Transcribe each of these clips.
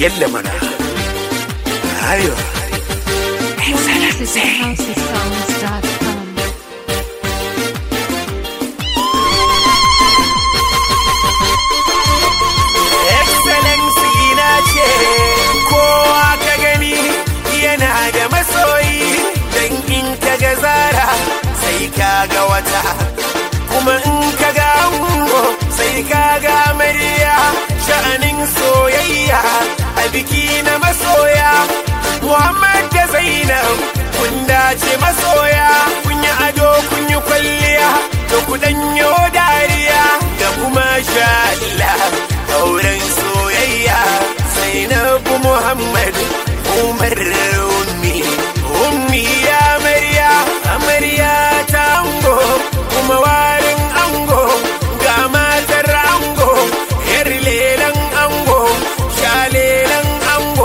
yalla mana ayo Visit housesongs.com. excellency na ce kowa ka gani yana da masoyi don in ka ga zara sai ka ga wata kuma in ka ga ango sai ka ga amarya sha'anin soyayya a biki na masoya muhammad da zainab kun dace masoya kun yi ado kun yi kwalliya da ku danyo dariya da kuma sha Allah auren soyayya zainabu muhammad umar ummi ummi ya amarya amarya ta ango kuma warin ango ga matar ango yar lelan ango sha lelan ango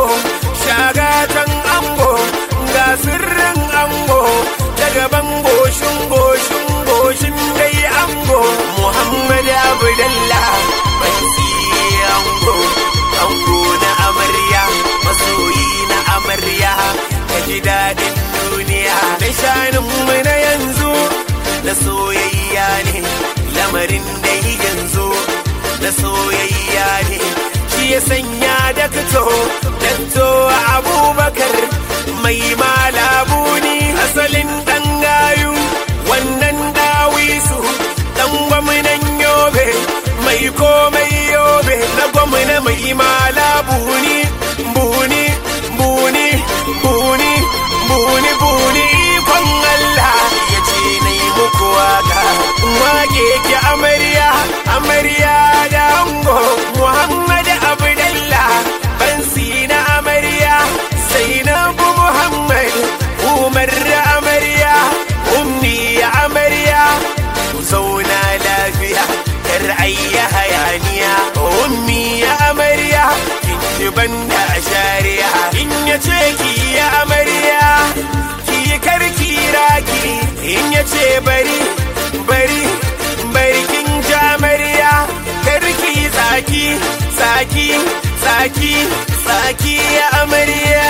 shagatan ango ga sirrin ango ta gaban goshin goshin goshin dai ango muhammad abdallah bansi ango ango na amarya masoyi na amarya ka ji daɗin duniya da shanin mu na yanzu da soyayya ne lamarin dai yanzu da soyayya ne shi ya sanya da fito danto abubakar mai malabuni asalin ɗan gayu wannan dawisu ɗan gwamnan yobe mai komai yobe na gwamna mai malabuni buni buni buni buni buni ikon Allah ya ce na yi muku waka wake ki amarya amarya da ango Muhammad Abdullah bansi na amarya Zainabu Muhammad Umar amarya ummi amarya ku zauna lafiya kar ayya hayaniya ummi amarya kin ji banda shari'a in ya ce ki ya amarya ki karki raki in ya ce bari bari bari kin ja amarya karki tsaki tsaki tsaki tsaki ya amarya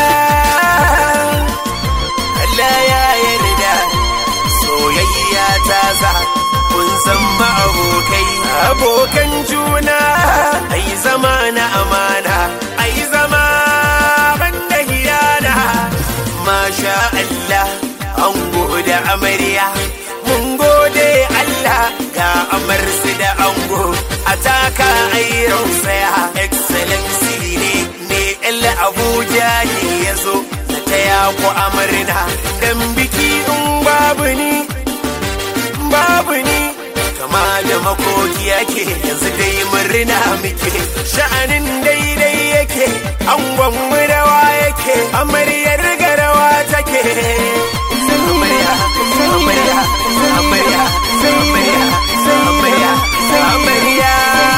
Allah ya yarda soyayya ta za kun san ma abokai abokan juna ai zama na amana ai zama banda hiyana masha Allah an gode amarya mun gode Allah ga amarsu da ango a taka ai rausaya excellency ne ne el abuja ne ya zo na taya ku amarna dan biki in babu ni babu ni kama da makoki yake yanzu dai murna muke sha'anin daidai yake angon mu rawa yake amaryar garawa take amarya amarya amarya amarya amarya amarya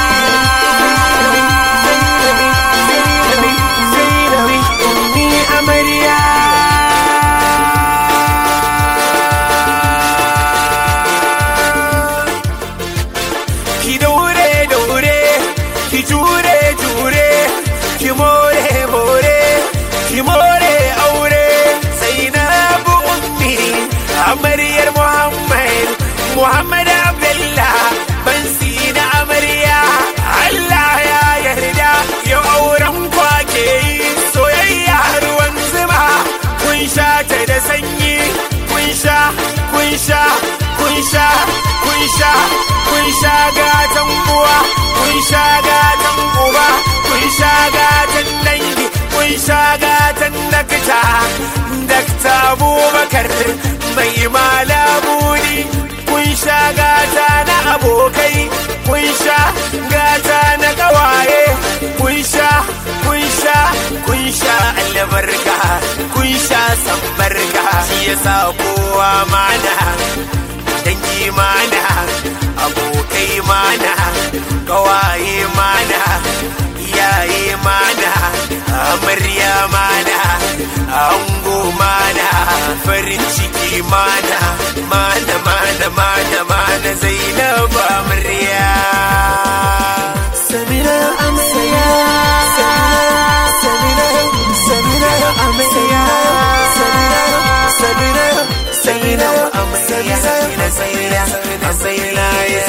ni amarya ki daure daure ki jure jure ki more more ki more aure zainabu ummi amaryar muhammad muhammad abdullah ban na amarya allah ya yarda ya auren kwake yi soyayya ruwan zuma kun sha ta da sanyi kun sha kun sha kun sha kun sha kun sha gatan uwa kun sha gatan uba kun sha gatan dangi kun sha gatan dakta dakta abubakar mai malabuni kun sha gata na abokai kun sha gata na kawaye kun sha kun sha kun sha albarka kun sha sambarka shi yasa kowa mana dangi mana abokai mana kawaye mana iyaye mana amarya mana ango mana farin ciki mana mana mana mana mana zainab amarya sai na yi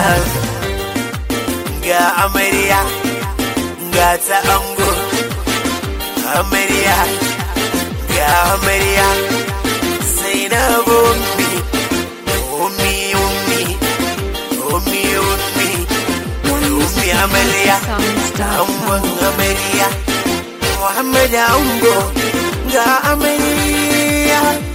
ga amarya ga ta ango amarya ga amarya sai na ummi ummi ummi ummi ummi ummi amarya angon amarya Muhammad ango ga amarya